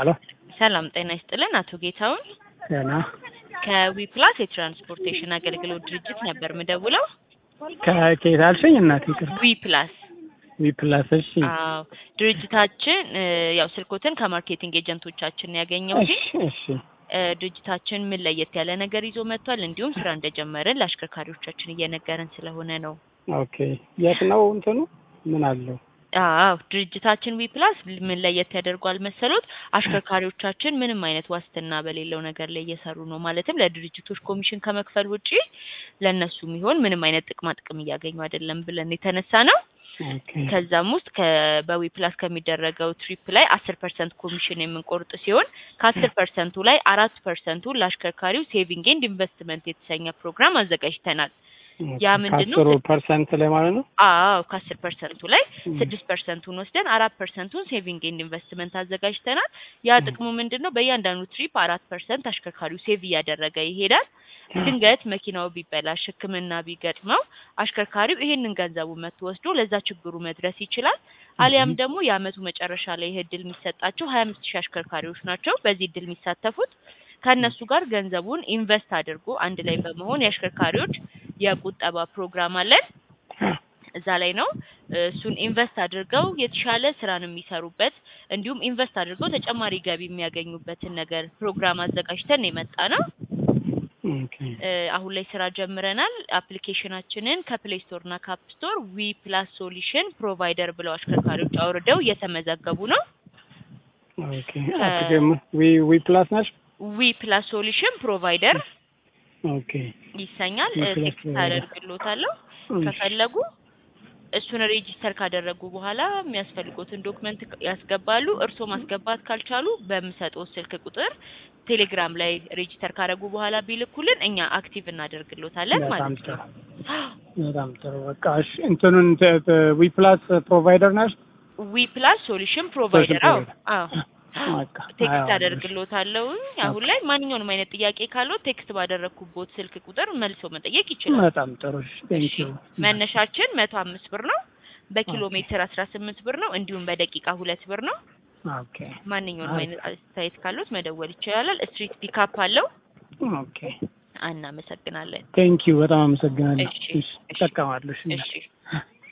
ሀሎ ሰላም ጤና ይስጥልን። አቶ ጌታውን ገና ከዊፕላስ የትራንስፖርቴሽን አገልግሎት ድርጅት ነበር ምደውለው። ከኬት አልሽኝ? እናቴ ይቅርታ። ዊፕላስ ዊፕላስ እሺ፣ አዎ፣ ድርጅታችን እ፣ ያው ስልኮትን ከማርኬቲንግ ኤጀንቶቻችን ያገኘው እሺ፣ እሺ። እ፣ ድርጅታችን ምን ለየት ያለ ነገር ይዞ መጥቷል፣ እንዲሁም ስራ እንደጀመርን ለአሽከርካሪዎቻችን እየነገረን ስለሆነ ነው። ኦኬ፣ የት ነው እንትኑ? ምን አለው? አዎ ድርጅታችን ዊፕላስ ምን ለየት ያደርጓል መሰሎት? አሽከርካሪዎቻችን ምንም አይነት ዋስትና በሌለው ነገር ላይ እየሰሩ ነው። ማለትም ለድርጅቶች ኮሚሽን ከመክፈል ውጪ ለእነሱ የሚሆን ምንም አይነት ጥቅማ ጥቅም እያገኙ አይደለም ብለን የተነሳ ነው። ኦኬ፣ ከዛም ውስጥ በዊፕላስ ከሚደረገው ትሪፕ ላይ አስር ፐርሰንት ኮሚሽን የምንቆርጥ ሲሆን ከአስር ፐርሰንቱ ላይ አራት ፐርሰንቱ ለአሽከርካሪው ሴቪንግ ኤንድ ኢንቨስትመንት የተሰኘ ፕሮግራም አዘጋጅተናል። ያ ምንድን ነው? ከአስሩ ፐርሰንት ላይ ማለት ነው። አዎ ከአስር ፐርሰንቱ ላይ ስድስት ፐርሰንቱን ወስደን አራት ፐርሰንቱን ሴቪንግ ኤንድ ኢንቨስትመንት አዘጋጅተናል። ያ ጥቅሙ ምንድን ነው? በእያንዳንዱ ትሪፕ አራት ፐርሰንት አሽከርካሪው ሴቭ እያደረገ ይሄዳል። ድንገት መኪናው ቢበላሽ፣ ሕክምና ቢገጥመው አሽከርካሪው ይሄንን ገንዘቡ መጥቶ ወስዶ ለዛ ችግሩ መድረስ ይችላል። አሊያም ደግሞ የአመቱ መጨረሻ ላይ ይህ እድል የሚሰጣቸው ሀያ አምስት ሺህ አሽከርካሪዎች ናቸው በዚህ እድል የሚሳተፉት። ከእነሱ ጋር ገንዘቡን ኢንቨስት አድርጎ አንድ ላይ በመሆን የአሽከርካሪዎች የቁጠባ ፕሮግራም አለን። እዛ ላይ ነው እሱን ኢንቨስት አድርገው የተሻለ ስራን የሚሰሩበት እንዲሁም ኢንቨስት አድርገው ተጨማሪ ገቢ የሚያገኙበትን ነገር ፕሮግራም አዘጋጅተን የመጣ ነው። ኦኬ፣ እ፣ አሁን ላይ ስራ ጀምረናል። አፕሊኬሽናችንን ከፕሌይ ስቶር እና ካፕ ስቶር ዊ ፕላስ ሶሉሽን ፕሮቫይደር ብለው አሽከርካሪዎች አውርደው እየተመዘገቡ ነው። ኦኬ። አትገም ዊ ዊ ፕላስ ነሽ? ዊ ፕላስ ሶሉሽን ፕሮቫይደር ኦኬ፣ ይሰኛል። ዊ እ፣ ፕላስ ቴክስት ፕሮቫይደር። አደርግሎታለሁ ከፈለጉ እሱን ሬጂስተር ካደረጉ በኋላ የሚያስፈልጉትን ዶክመንት ያስገባሉ። እርስዎ ማስገባት ካልቻሉ በምሰጠው ስልክ ቁጥር ቴሌግራም ላይ ሬጂስተር ካደረጉ በኋላ ቢልኩልን እኛ አክቲቭ እናደርግሎታለን በጣም ማለት ጥሩ፣ ነው። በጣም ጥሩ። በቃ እሺ፣ እንትኑን ዊ ፕላስ ፕሮቫይደር ነሽ? ዊ ፕላስ ሶሉሽን ፕሮቫይደር። አዎ አዎ በቃ ቴክስት አየዋለሁ። አደርግሎታለሁ። አሁን ላይ ማንኛውንም አይነት ጥያቄ ካለው ቴክስት ባደረግኩቦት ስልክ ቁጥር መልሶ መጠየቅ ይችላል። በጣም ጥሩ። ቴንክ ዩ። መነሻችን መቶ አምስት ብር ነው። በኪሎ ሜትር አስራ ስምንት ብር ነው። እንዲሁም በደቂቃ ሁለት ብር ነው። ኦኬ፣ ማንኛውንም አሪፍ። አይነት አስተያየት ካሉት መደወል ይችላል። ስትሪት ፒካፕ አለው። ኦኬ፣ እናመሰግናለን። ቴንክ ዩ። በጣም አመሰግናለሁ። እሺ፣ እሺ፣ እሺ። እጠቀማለሁ። እሺ። እሺ